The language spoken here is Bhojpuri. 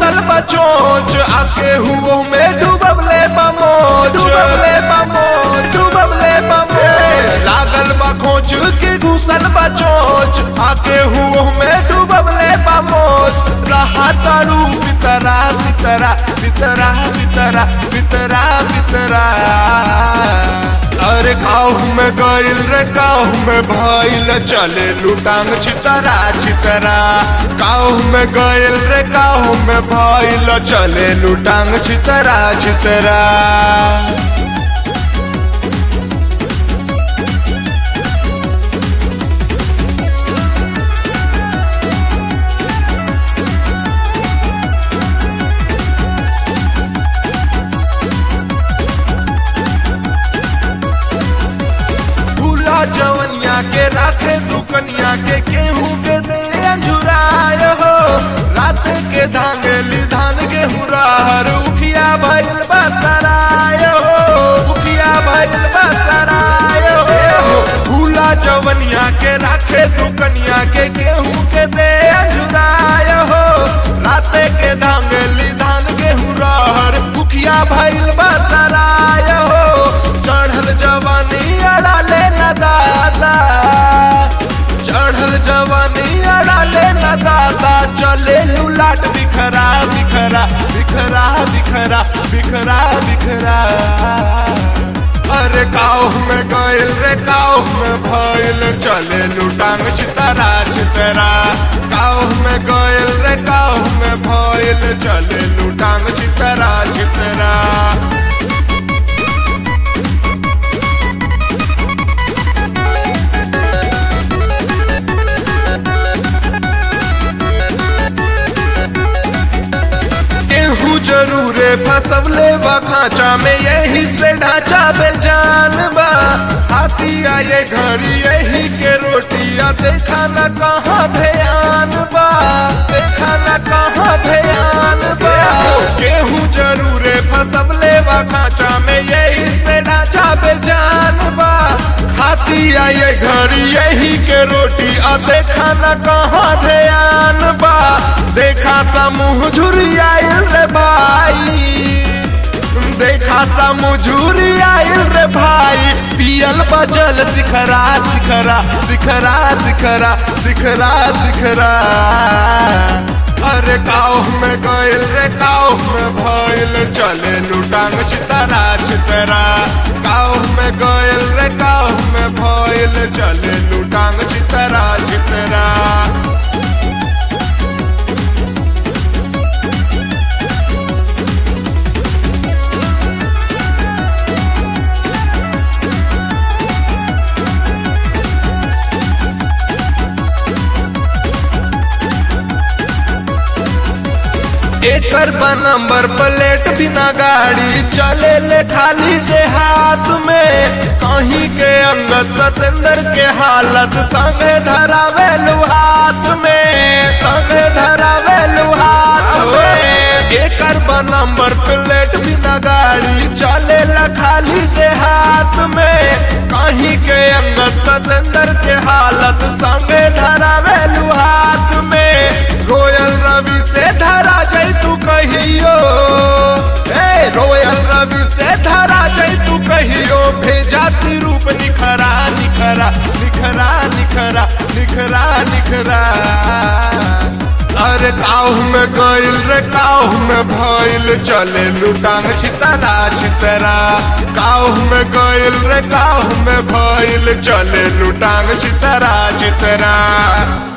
घुसल बचोच आके हुओ में डूबले बमोच डूबले बमोच डूबले बमोच लागल बा खोच के घुसल बचोच आके हुओ में डूबले बमोच रहा तारू बितरा बितरा बितरा बितरा बितरा बितरा अरे काहू में गइल रे काहू में भइल चले लुटांग छितरा छितरा काहू में गइल रे काहू में भइल चले लुटांग छितरा छितरा भूला जवनिया के राखे दुकनिया के गेहूं के दे अंजुराय हो रात के धांगली धान गेहूं रहर उखिया भइल बसराय हो उखिया भइल बसराय हो भूला जवनिया के राखे दुकनिया के गेहूं के दे अंजुराय हो रात के धांगली धान गेहूं रहर उखिया भइल बसराय हो चढ़ल जवानी अड़ाले न दादा चढ़ल जवानी अड़ाले न दादा चले लुलाट बिखरा बिखरा बिखरा बिखरा बिखरा बिखरा अरे काऊ में गइल रे काऊ में भइल चले लुटांग चितरा चितरा काऊ में गइल रे काऊ में भइल चले लुटांग चितरा चितरा गेहूं जरूरे फसवले बा खांचा में यही से ढांचा बे जान बा हाथी आए घड़ी यही के रोटिया देखा न कहाँ ध्यान बा देखा न कहाँ ध्यान बा गेहूं जरूरे फसवले बा खांचा में यही से ढांचा बे जान बा हाथी आए घड़ी यही के रोटी आ देखा न कहाँ ध्यान बा देखा सा मुँह झुरियाइल रे भाई देखा सा मुँह झुरियाइल रे भाई पियल बजल सिखरा सिखरा सिखरा सिखरा सिखरा सिखरा अरे काऊ में गइल रे काऊ में भइल चले लुटांग चितरा चितरा काऊ में गइल रे काऊ में भइल चले लुटांग चितरा चितरा एकर बा नंबर प्लेट बिना गाड़ी चले ले खाली दे हाथ में कहीं के अंगत सतेंद्र के हालत संगे धरावे हाथ में संगे धरावे हाथ में एकर बा नंबर प्लेट बिना गाड़ी चले ला खाली दे हाथ में कहीं के अंगत सतेंद्र के हालत संगे धरावे हाथ में रोयल रवि से धरा जाई तू कहियो ए रोयल रवि से धरा जाई तू कहियो भेजा ती रूप निखरा निखरा निखरा निखरा निखरा निखरा अरे काऊ में गइल रे काऊ में भइल चले लुटांग छितरा छितरा काऊ में गइल रे काऊ में भइल चले लुटांग छितरा छितरा